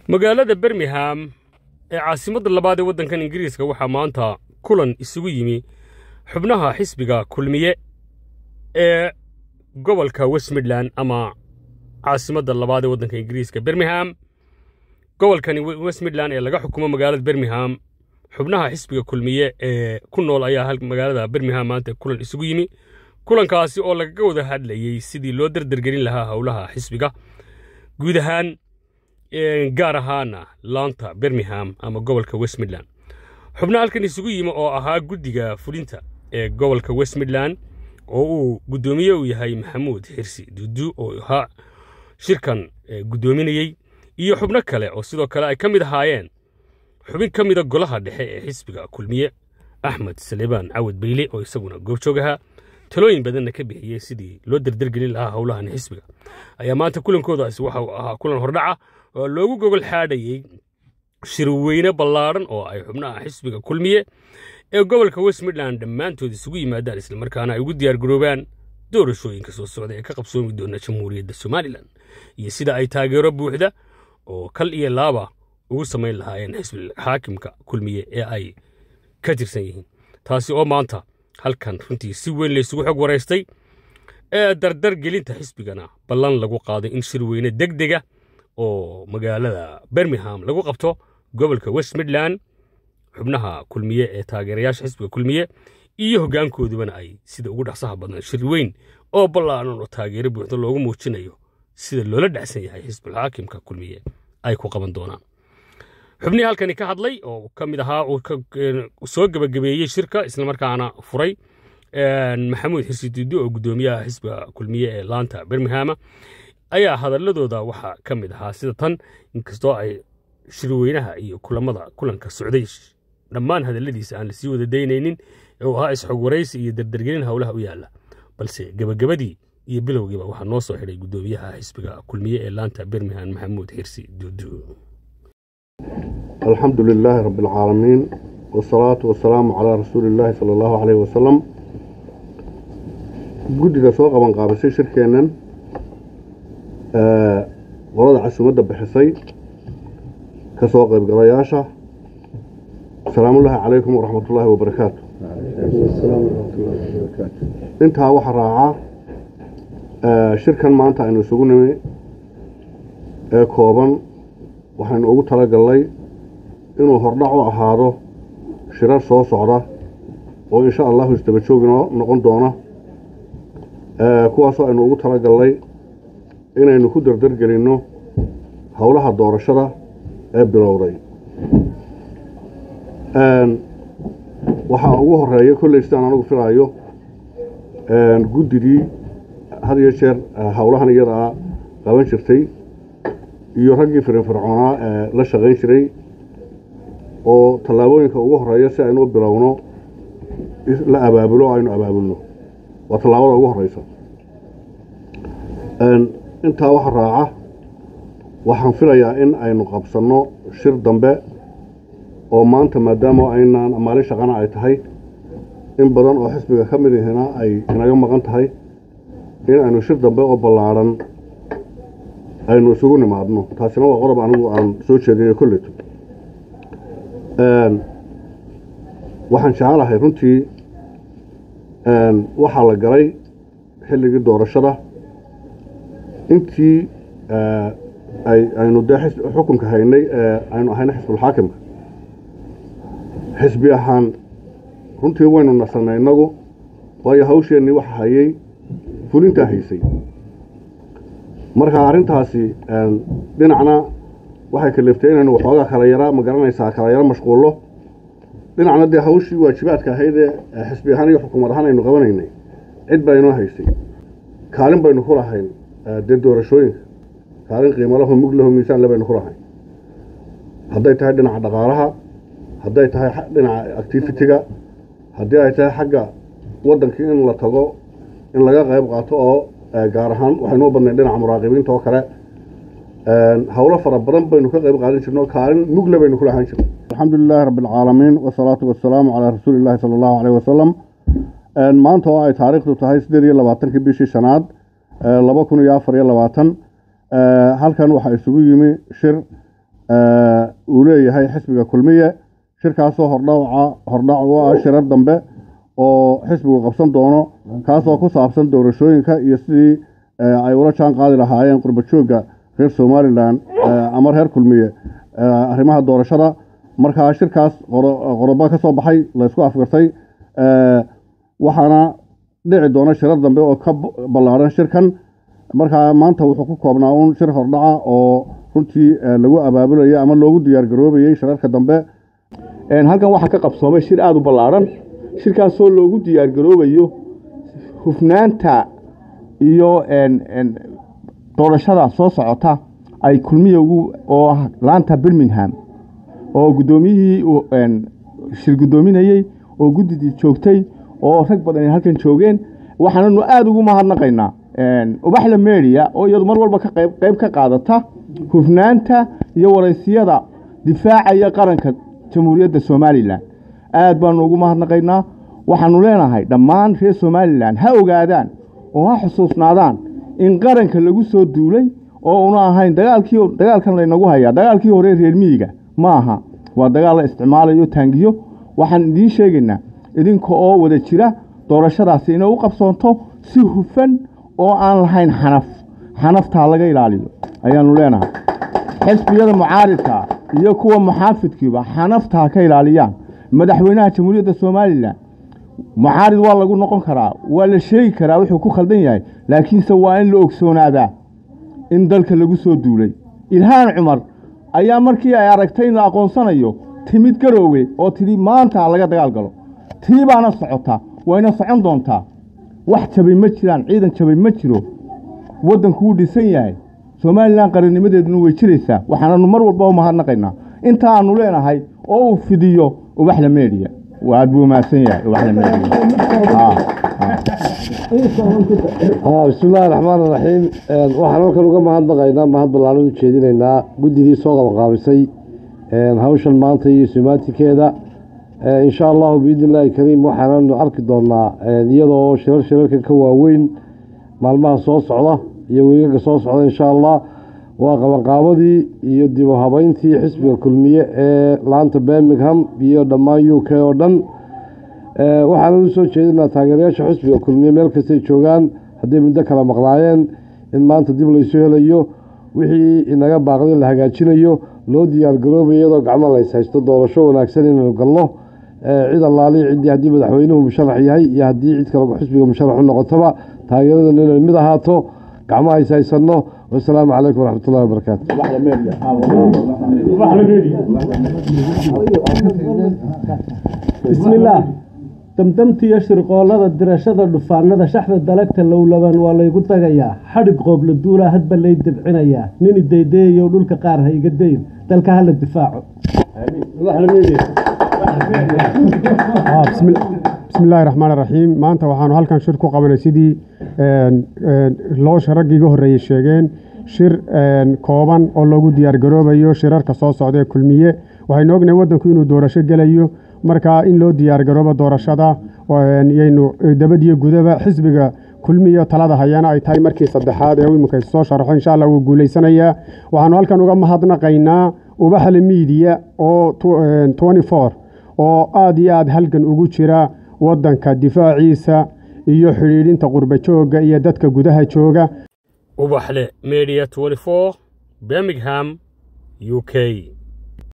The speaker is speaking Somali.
magaalada bermingham ee caasimadda labaad ee waddankan ingiriiska waxaa maanta kulan isugu yimi xubnaha xisbiga kulmiye ee gobolka west midland ama caasimadda labaad ee waddanka ingiriiska bermingham gobolkani west midland ee laga xukumo magaalada bermingham xubnaha xisbiga kulmiye ee ku nool ayaa magaalada bermingham maanta kulan isugu yimi kulankaasi oo lagaga wada hadlayey sidii loo dardargelin lahaa howlaha xisbiga guud ahaan gaar ahaana laanta bermingham ama gobolka west midland xubnaha halkan isugu yimi oo ahaa guddiga fulinta ee gobolka west midland oo uu guddoomiye u yahay maxamuud xirsi dudu oo ahaa shirkan guddoominayey iyo xubno kale oo sidoo kale ay ka mid ahaayeen xubin ka mida golaha dhexe ee xisbiga kulmiye axmed salebaan cawad beyle oo isaguna goobjoog ahaa talooyin badanna ka bixiyey sidii loo dardargelin lahaa howlahan xisbiga ayaa maanta kulankoodaasi waxa uu ahaa kulan hordhaca oo loogu gogol xaadhayey shirweyne ballaadhan oo ay xubnaha xisbiga kulmiye ee gobolka west midland dhammaantood isugu yimaadaan islamarkaana ay ugu diyaargaroobaan doorashooyinka soo socda ee ka qabsoomi doona jamhuuriyadda somalilan iyo sida ay taageero buuxda oo kal iyo laaba ugu samayn lahaayeen xisbi xaakimka kulmiye ee ay ka tirsan yihiin taasi oo maanta halkan runtii si weyn laysugu xog waraystay ee dardar gelinta xisbigana ballan lagu qaaday in shirweyne deg dega oo magaalada bermingham lagu qabto gobolka west midland xubnaha kulmiye ee taageerayaasha xisbiga kulmiye iyo hoggaankoodubana ay sida ugu dhaqsaha badan shir weyn oo ballaaran oo taageero buuxda loogu muujinayo sida loola dhacsan yahay xisbulxaakimka kulmiye ay ku qaban doonaan xubnihii halkani ka hadlay oo ka mid ahaa uu soo gebagabeeyey shirka islamarkaana furay maxamuud xirsi duudi oo guddoomiyaha xisbiga kulmiye ee laanta berminghama ayaa hadaladooda waxaa ka mid ahaa sida tan inkastoo ay shirweynaha iyo kulamada kulanka socday dhammaan hadaladiisa aan lasii wada daynaynin ee uu ahaa isxog waraysi iyo dardargelin howlaha u yaalla balse gebagabadii iyo bilowgiiba waxaa noo soo xidhay guddoomiyaha xisbiga kulmiye ee laanta bermingham maxamuud xirsi duudu alxamdu lilaahi rabbi alcaalamiin wasalaatu wasalaamu calaa rasuuli illaahi sala allahu caleyhi wasalam guddiga soo qaban qaabisay shirkeennan qolada casuumadda bixisay ka soo qaybgalayaasha asalaamullaahi calaykum waraxmatullaahi wabarakaatu intaa waxaa raacaa shirkan maanta aynu isugu nimi ee kooban waxaynu ugu talagallay inuu hordhac u ahaado shirar soo socda oo insha allahu isdaba jooginoo noqon doona kuwaasoo aynu ugu talagallay inaynu ku dardargelinno howlaha doorashada ee bilowday waxaa ugu horeeya kolley sidaan anigu filaayo guddidii had iyo jeer howlahan iyadaa qaban jirtay iyo raggii firinfircoonaa ee la shaqayn jiray oo tallaabooyinka ugu horeeya si aynu u bilowno la abaabulo o aynu abaabulno waa tallaabada ugu horeysa intaa waxa raaca waxaan filayaa in aynu qabsanno shir dambe oo maanta maadaama aynaan maalin shaqana ay tahay in badan oo xisbiga ka mid ihina ay inaga maqan tahay in aynu shir dambe oo ballaadhan aynu isugu nimaadno taasina waa qodob anigu aan soo jeedinayo kolleto waxaan jecelahay runtii waxaa la galay xilligii doorashada intii aynu dee xukunka haynay ee aynu ahayna xisbulxaakimka xisbi ahaan runtii waynu nasanay innagu waayo hawsheennii waxa hayay fulintaa haysay marka arrintaasi dhinacna waxay kaleeftay inaynu waxoogaa kala yara ma garanaysaa kala yaro mashquullo dhinacna dee hawshii waajibaadka ahayd ee xisbi ahaan iyo xukuumad ahaan aynu qabanaynay cid baa inoo haysay kaalin baynu ku lahayn dee doorashooyinka kaalin qiimalaho muglaho miisaanle baynu ku lahayn hadday tahay dhinaca dhaqaalaha hadday tahay dhinaca activitiga haddii ay tahay xagga waddankii in la tago in laga qayb qaato oo gaar ahaan waxaynu u badnayn dhinaca muraaqibiinta oo kale howlo fara badan baynu ka qayb qaadan jirno kaalin mugle baynu ku lahaan jirno alxamdu lilaahi rabbi alcaalamiin wasalaatu wasalaamu calaa rasuuli illaahi sala allahu caleyh wasalam maanta oo ay taariikhdu tahay siddeed iyo labaatankii bishii shanaad laba kun iyo afar iyo labaatan halkan waxaa isugu yimi shir uu leeyahay xisbiga kulmiye shirkaasoo hordhaca hordhac u ah shirar dambe oo xisbigu qabsan doono kaasoo ku saabsan doorashooyinka iyo sidii ay ula jaan qaadi lahaayeen qurbajoogga reer somalilan ama reer kulmiye arrimaha doorashada markaa shirkaas qorobo ka soo baxay laysku afgartay waxaana dhici doona shirar dambe oo ka ballaadhan shirkan markaa maanta wuxuu ku koobnaa uun shir hordhaca oo runtii lagu abaabulayo ama loogu diyaargaroobayey shirarka dambe halkan waxaa ka qabsoomay shir aada u ballaadhan shirkaasoo loogu diyaargaroobayo hufnaanta iyo doorashada soo socota ay kulmiya ugu oo ah laanta birmingham oo guddoomiyihii shir guddoominayey oo guddidii joogtay oo rag badan ay halkan joogeen waxaananu aada ugu mahadnaqaynaa ubaxla media oo iyadu mar walba ka qayb qayb ka qaadata hufnaanta iyo waraysiyada difaacaya qaranka jamhuuriyadda somalilan aad baanu ugu mahadnaqaynaa waxaanu leenahay dhammaan reer somalilan ha ogaadaan oo ha xusuusnaadaan in qaranka lagu soo duulay oo una ahayn dagaalkii dagaalkan laynagu hayaa dagaalkii hore reer miyiga ma aha waa dagaal la isticmaalayo taangiyo waxaan idiin sheegaynaa idinka oo wada jira doorashadaasi inay u qabsoonto si hufan oo aan lahayn xanaf xanaftaa laga ilaaliyo ayaanu leenahay xisbiyada mucaaridka iyo kuwa muxaafidkiiba xanaftaa ka ilaaliyaan madaxweynaha jamhuuriyadda somalilan mucaarid waa lagu noqon karaa waa la sheegi karaa wuxuu ku khaldan yahay laakiinse waa in la ogsoonaadaa in dalka lagu soo duulay ilhaan cumar ayaa markii ay aragtay in la aqoonsanayo timid garoowe oo tidhi maanta laga dagaal galo tii baana socota wayna socon doontaa wax jabay ma jiraan ciidan jabay ma jiro waddanku wuu dhisan yahay somalilan qarannimadeeduna way jiraysaa waxaananu mar walba u mahadnaqaynaa inta aanu leenahay oo uu fidiyo ubaxla media aad buu mahadsan yahay ubaxla media bismillahi raxmaan iraxiim waxaan halkan uga mahadnaqaynaa mahad ballaaran u jeedinaynaa guddidii soo qabaqaabisay hawshan maanta iyo sumaatikeeda insha allahu biidni illaahi kariim waxaananu arki doonaa iyadoo shirar shirarkan ka waaweyn maalmaha soo socda iyo weegaga soo socda insha allah waa qabanqaabadii iyo dib u habeyntii xisbiga kulmiye ee laanta birmingham iyo dhammaan u k oo dhan waxaana u soo jeedinaa taageerayaasha xisbiga kulmiye meel kastay joogaan hadday muddo kala maqnaayeen in maanta dib laysu helayo wixii inaga baaqday la hagaajinayo loo diyaargaroobayo iyadoo gacmo lays haysto doorasho wanaagsan inaynu galno cid allaalihi ciddii haddii madaxweynuhu musharax yahay iyo haddii cid kale xisbiga musharax u noqotaba taageeradan inay mid ahaato gacmo hays haysanno wasalaamu calaykum waraxmatullahi wabarakaatu bismillaah damdamtiiyo shirqoollada dirashada dhufaanada shaxda dalagta lowlaban waa laygu dagayaa xadhig qoobla duulaa hadba lay debcinayaa nini daydayayow dhulka qaar ha iga dayn dalka hala difaaco bismillahi raxmaan raxiim maanta waxaanu halkan shir ku qabanay sidii loosha raggii iga horreeyey sheegeen shir kooban oo loogu diyaargaroobayo shirarka soo socda ee kulmiye waxaynu ognahay waddanku inuu doorasho gelayo marka in loo diyaargaroobo doorashada yaynu dabadiyo gudaba xisbiga kulmiya talada hayana ay tahay markii saddexaad ee iminka soo sharaxo insha allah wuu guulaysanayaa waxaanu halkan uga mahadnaqaynaa ubaxle miidiya oo oo aada iyo aada halgan ugu jira waddanka difaaciisa iyo xidhiidhinta qurba joogga iyo dadka gudaha jooga ubaxle media birmingham u k